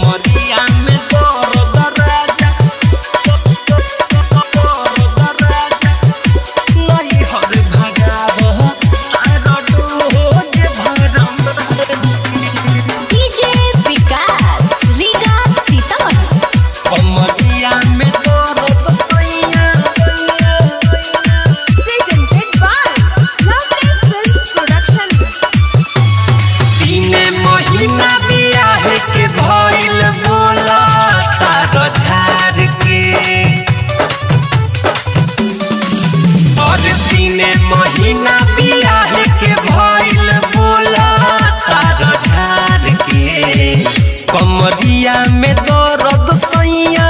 कमरिया में दर्द राजा दर्द राजा नहीं हर भगाव तार डोज भरम डीजे विकास रीगा सीतामढ़ी कमरिया में दर्द सैया presented by Lovely Films Production. तीन महीना बियाह के भइल बोला तार झार के और तीन महीना बियाह के भइल बोला तार झार के कमरिया में दर्द सैया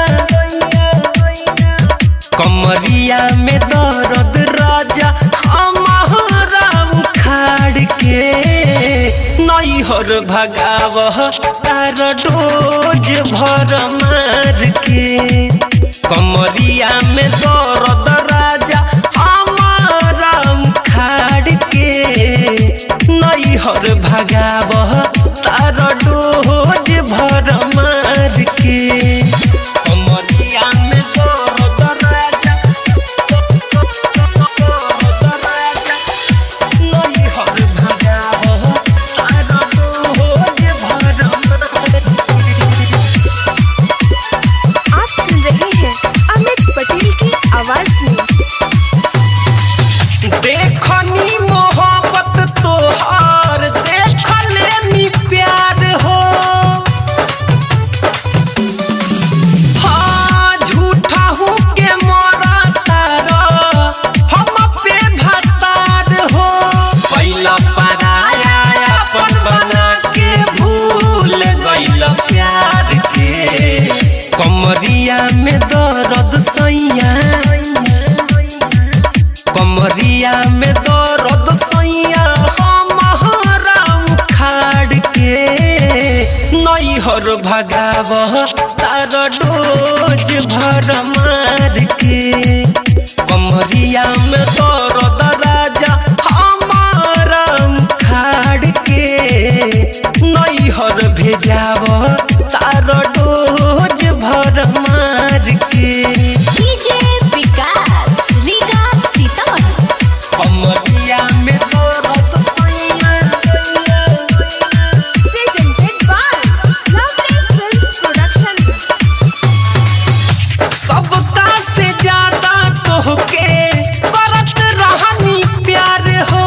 कमरिया में दर्द राजा हमारा उखाड़ के नैहर भगाव तार डोज भर मार के कमरिया में दर्द राजा हमारा उखाड़ के नैहर भगाव तार डोज भर मार के कमरिया में दर्द राजा दर्द राजा नैहर भगाव तार डोज भर मार के आप सुन रहे हैं अमित पटेल की आवाज में देखनी मोहब्बत तोहार देख लेनी प्यार हो हाँ झूठा हूँ के मोरा तारा हम पे भतार हो पहिला पराया अपन बना के भूल गइल प्यार के कमरिया में दर्द सैया कमरिया में दर्द सैया हमारा उखाड़ के नैहर भगाव तार डोज भर मार के कमरिया में दर्द राजा हमारा उखाड़ के नैहर भेजाव तार डोज भर मार के डीजे विकास रीगा सीतामढ़ी कमरिया में दर्द सैया presented by Lovely Films Production. सबका से ज्यादा तोहके करत रहनी प्यार हो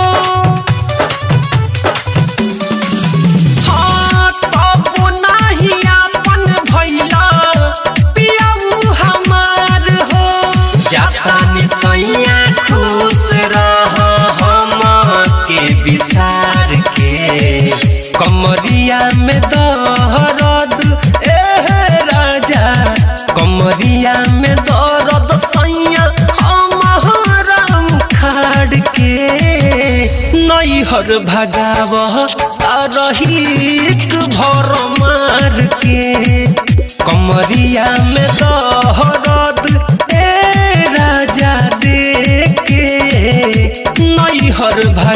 हाँ तब नाही अपन भैला पियाऊ हमार हो जातानी सैया खुश रह हम के विसार के कमरिया में दर्द ए राजा कमरिया में दर्द सैया हमारा उखाड़ के नैहर भगाव रही भर मार के कमरिया में दर्द ए राजा देख के नैहर भगाव